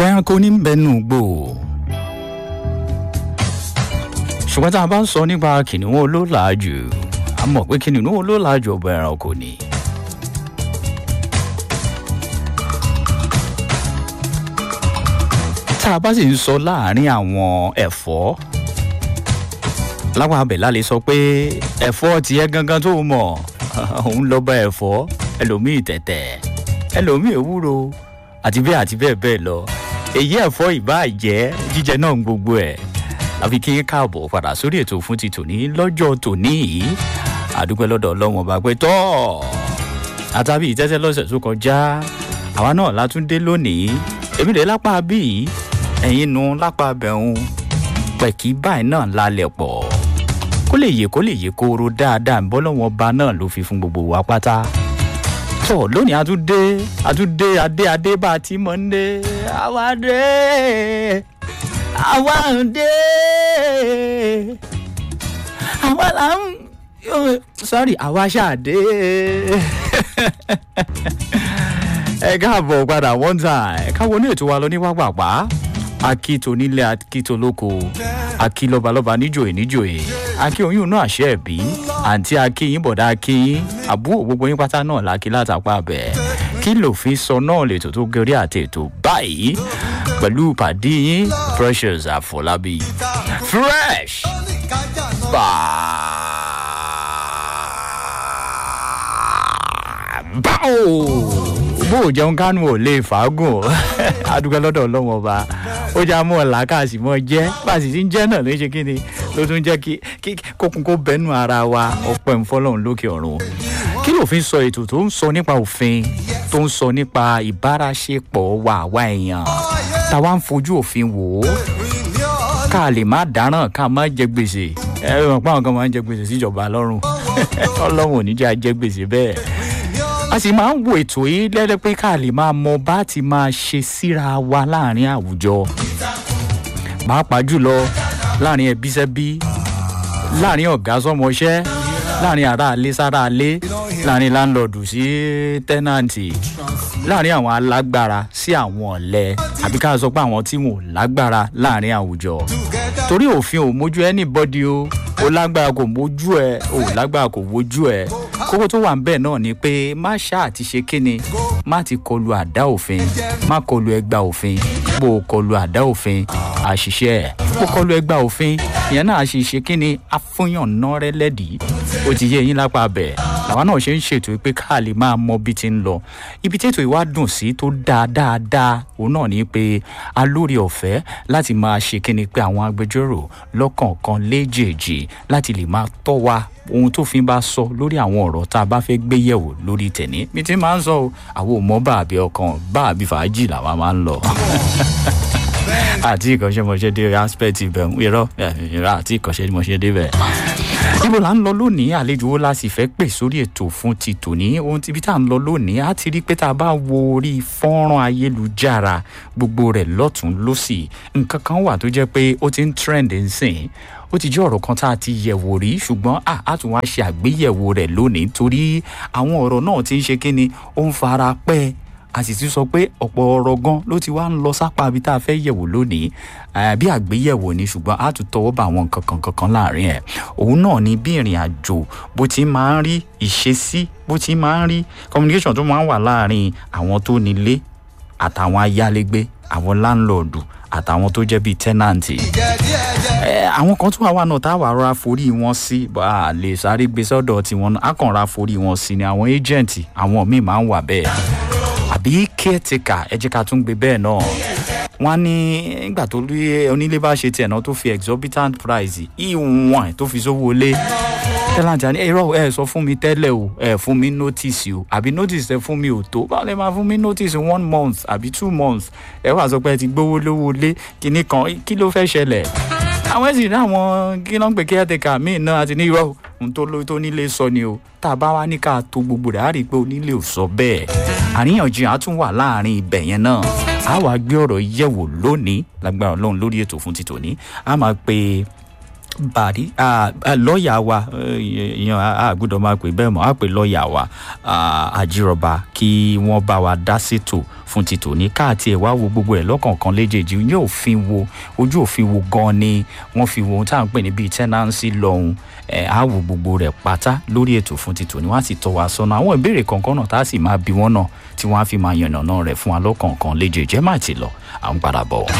ọ̀pọ̀ ẹranko ní bẹnu gbò ṣùgbọ́n tá a bá ń sọ nípa kìnìún olólàájú a mọ̀ pé kìnìún olólàájú ọba ẹranko ni. tá a bá sì ń sọ láàárín àwọn ẹ̀fọ́ láwọn abẹ̀lá lè sọ pé ẹ̀fọ́ tiẹ̀ gangan tó mọ̀ òun lọ bá ẹ̀fọ́ ẹlòmíì tẹ̀tẹ̀ ẹlòmíì ewúro àti bẹ́ẹ̀ àti bẹ́ẹ̀ bẹ́ẹ̀ lọ èyí ẹ̀fọ́ ìbáà jẹ́ jíjẹ náà ń gbogbo ẹ̀ àfi kí n káàbọ̀ padà sórí ètò fún ti tòní lọ́jọ́ tòní yìí àdúpẹ́ lọ́dọ̀ ọlọ́wọ́n bá pẹ́ tọ́ àtàbí ìtẹ́tẹ́ lọ́sẹ̀ tó kọjá àwa náà látúndé lónìí èmi lè lápá bíi ẹ̀yin nu lápá bẹ̀rùn pẹ̀kí báyìí náà lálẹ́ pọ̀ kó lè yè kó lè yè kóró dáadáa ń bọ́ lọ́wọ́n ba náà ló fi fún gbogbo wa pátá tọ lónìí àtúndé àtúndé adé adé bá a ti mọ̀ ń dé àwa dé àwa ń dé àwa là ń sorry àwa ṣáàdé ẹ káàbọ̀ padà one time káwọn ní ètò wa lọ ní wápàpá akito nílé akito lóko akí lọ́balọ́ba níjòyè níjòyè akí oyún náà àṣẹ ẹ̀bí àǹtí akíyín bọ̀dá akíyín àbúrò gbogbo yín pátá náà lákì látàpá bẹ̀ kí lòfin sọ náà lè tó tó gẹrí àti ètò báyìí pẹ̀lú pàdé yín precious àfọlábí fresh báwo bó o jẹun kánú ò lè fàágùn adúgbò lọ́dọ̀ ọlọ́wọ́n ọba ó já mọ́ ọ̀la káàsì mọ́ jẹ́ bá a sì ti ń jẹ́ náà ló ń ṣe kí ni ló tún jẹ́ kí kókun kó bẹ́nu ara wa ọ̀pẹ̀ ń fọ́lọ́run lókè ọ̀run kí lòfin sọ ètò tó ń sọ nípa òfin tó ń sọ nípa ìbáraṣepọ̀ wa àwa èèyàn táwa ń fojú òfin wò ó ká lè má dáràn ká má jẹ gbèsè ẹ ẹ mọ̀ pé àwọn kan máa ń jẹ gbèsè síjọba lọ́rùn ọlọ́run ò ní jẹ́ àjẹ gbèsè bẹ́ẹ̀ a sì máa ń wo ètò yìí lẹ́lẹ́ pé ká lè máa mọ bá ti máa ṣe síra wa láàrin àwùjọ pàápàá jùlọ láàrin ẹbí sẹ́bí láàrin ọ̀gá sọmọṣẹ́ láàrin aráalé sáráalé láàrin láńlọ́ọ̀dù sí tẹ́nàǹtì láàrin àwọn alágbára sí àwọn ọ̀lẹ àbí ká sọ pé àwọn tí wọn ò lágbára láàrin àwùjọ torí òfin ò mójú anybody o ó lágbára kò mójú ẹ ò lágbára kò mójú ẹ kókó tó wà ń bẹ̀ náà ni pé má ṣáà ti ṣe kíni má ti kọlu àdá òfin má kọlu ẹgbà òfin bó o kọlu àdá òfin àṣìṣe ẹ̀ bó kọlu ẹgbà òfin ìyẹn náà ṣe kíni afúnyàn náà rẹ lẹ́dìí ó ti yé yín lápá bẹ̀ làwọn náà ṣe ń ṣètò pé ká lè máa mọ bí ti ń lọ ibi tí ètò ìwà dùn sí tó dáa dáadáa òun náà ni pé a lórí ọ̀fẹ́ láti máa ṣe kíni pé àwọn agbẹjọ́rò lọ́kọ̀ọ̀kan léjèèjì láti lè máa tọ́ wa ohun tó fi bá sọ lórí àwọn ọ̀rọ̀ tá a bá fẹ́ gbé yẹ̀wò lórí tẹ̀ní mi ti máa ń sọ o àwọn ò mọ báàbí ọkàn báàbí fàájì làwa máa ń lọ àti ìkọ́ṣẹ́mọṣẹ́ dé aspect ibẹ̀ irọ́ irọ́ àti ìkọ́ṣẹ́mọṣẹ́ débẹ̀ níbo là ń lọ lónìí àlejò wo la sì fẹ́ pè sórí ètò fún ti tòní ohun tíbi tá à ń lọ lónìí á ti rí pé tá a bá wo orí fọ́nrán ayélujára gbogbo rẹ̀ lọ́tún lọ́sì nǹkan kan wà tó jẹ́ pé ó ti ń trend nsìn ó ti jẹ́ ọ̀rọ̀ kan tá a ti yẹ̀wò rí ṣùgbọ́n a tún wá ṣe àgbéyẹ̀wò rẹ̀ lónìí torí àwọn ọ̀rọ̀ náà ti ń ṣe kíni ó ń fara pẹ́ a sì ti sọ pé ọ̀pọ̀ ọ̀rọ̀ gan ló ti wá ń lọ sápá ibi tá a fẹ́ yẹ̀wò lónìí bí àgbéyẹ̀wò ni ṣùgbọ́n a tún tọwọ́ bá àwọn nǹkan kan kankan láàrin ẹ̀ òun náà ni bí ìrìn àjò bó ti máa ń rí ìṣesí bó ti máa ń rí communication tó máa ń wà láàrin àwọn tó nílé àtàwọn ayálégbé àwọn láńlọ́ọ̀dù àtàwọn tó jẹ́ bíi tẹ́nàǹtì. àwọn kan tún wà wà náà tá a wà rọra forí wọn sí bá a lè sáré gbé sọ́dọ̀ tiwọn náà a kàn ra forí wọn sí ni àwọn ẹ́jẹ̀ǹtì àwọn míì máa ń wà bẹ́ẹ̀ àbí caretaker ẹ jẹ́ ká tún gbé bẹ́ẹ̀ náà wọ́n ní nígbà tó rí onílé bá ṣe tiẹ̀ náà tó fi exorbitant price ìwọ̀n tó fi sówó lé tẹ́láǹtì àní ẹ̀rọ ẹ̀ sọ fún mi tẹ́lẹ̀ o ẹ̀ fún mi notice o àbí notice ẹ̀ fún mi ò tó báwo lè máa fún mi notice one month àbí two months ẹ̀ wà sọ pé ẹ ti gbówó lówó lé kinní kan kí ló fẹ́ ṣẹlẹ̀ àwọn ẹ̀sìn ní àwọn kí ló ń pè caretaker míì náà àti ní irọ́ ohun tó lóyún tó nílé sọ ni o tá a bá wá ní ká tó gbogbo rẹ̀ á rí i pé onílé ò sọ bẹ́ẹ̀ àríyànjiyàn á tún wà láàrin ibẹ̀ yẹn náà a wàá gbé ọ̀rọ̀ yẹ̀wò lónìí lágbára ọlọ́run lórí ètò fún ti tòní a máa pe bàrí lọ́ọ̀yà wa èèyàn àgbọ́dọ̀ máa pè bẹ́ẹ̀ mọ́ á pè lọ́ọ̀yà wa àjírọ̀bà kí wọ́n bá wa dá sétò fún ti tòní káàtì ẹ̀ wá wo gbogbo ẹ̀ lọ́kọ̀ọ̀kan léjèèjì ní òfin wo ojú òfin wo gan ni wọ́n fi wo ohun tá à ń pè ní bíi tẹ́nánsì lọ́hùn ẹ̀ á wo gbogbo rẹ̀ pátá lórí ètò fún ti tòní wọ́n á sì tọ́ wa sọ́nà àwọn ìbéèrè kọ̀ọ̀kan náà tá a sì máa bi wọ́n náà tí wọ́n á fi máa yànnàná rẹ̀ fún wa lọ́kọ̀ọ̀kan léjèèjì ẹ̀ má ti lọ à ń padà bọ̀.